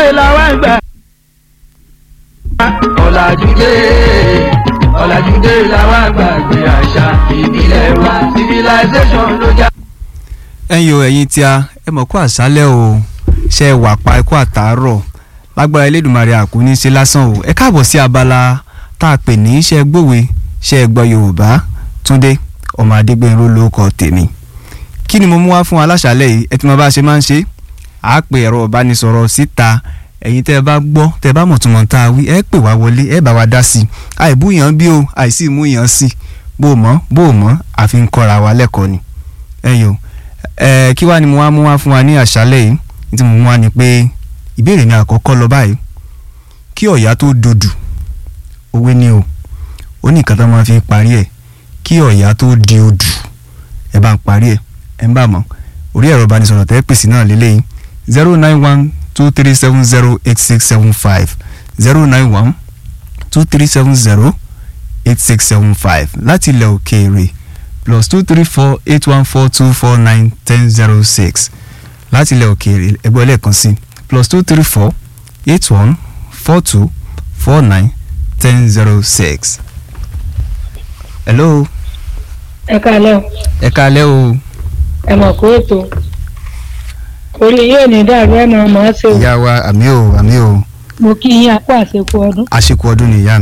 làwọn àgbà. ọ̀làjúdé ọ̀làjúdé làwọn àgbà gbé àṣà ìbílẹ̀ wa civilization ló já. ẹ̀yin o ẹ̀yin tí a ẹ mọ̀ kó àṣálẹ́ o ṣe é wà pa ẹ̀kọ́ àtàárọ̀ lágbára elédùnmarè àkúní ṣe lásán o ẹ káàbọ̀ sí abala tá a pè ní ṣe é gbòwe ṣe é gbọ́ yorùbá túndé ọmọ adégbènró lórúkọ tèmi kí ni mo mú wá fún aláṣálẹ́ yìí ẹ ti mọ bá a ṣe máa ń ṣe à á pè ẹ̀rọ ìbánisọ̀rọ̀ síta ẹ̀yin tẹ́ ẹ bá gbọ́ tẹ́ ẹ bá mọ̀túnmọ̀ tá a wí ẹ pè wá wọlé ẹ bá wa dá sí i àìbúyàn bí o àìsí ìmúyàn sí i bó o mọ̀ bó o mọ̀ àfi ń kọ́ra wa lẹ́kọ̀ọ́ ni ẹ yòó ẹ kí wàá ni mo wá mú wá fún wa ní àṣálẹ́ yìí ní tí mo mú wá ni pé ìbéèrè mi àkọ́kọ́ lọ báyìí kí ọ̀yá tó dodù òwe ni o ó ní nǹkan tó máa fi parí ẹ̀ kí ọ̀yá tó di odù ẹ bá ń parí ẹ̀ ẹ ń bà mọ́ orí ẹ̀rọ ìbánisọ̀rọ̀ tẹ́ pèsè náà lélẹ́yìn zero nine one two three seven zero eight six seven five zero nine one two three seven zero eight six seven five láti ilẹ̀ òkèèrè plus two three four eight one four two four nine ten zero six láti ilẹ̀ òkèèrè ẹgbẹ́ lẹ́ẹ̀kan sí plus two three four eight one four two four nine ten zero six. hello ẹ káalẹ́ o ẹ kálẹ́ o ẹ mọ̀ kó ètò orí yóò ní dàrú ẹ̀ mọ̀ ọ́ ṣe o ìyá wa àmì o àmì o mo kí yín apá àṣekú ọdún. àṣekú ọdún nìyá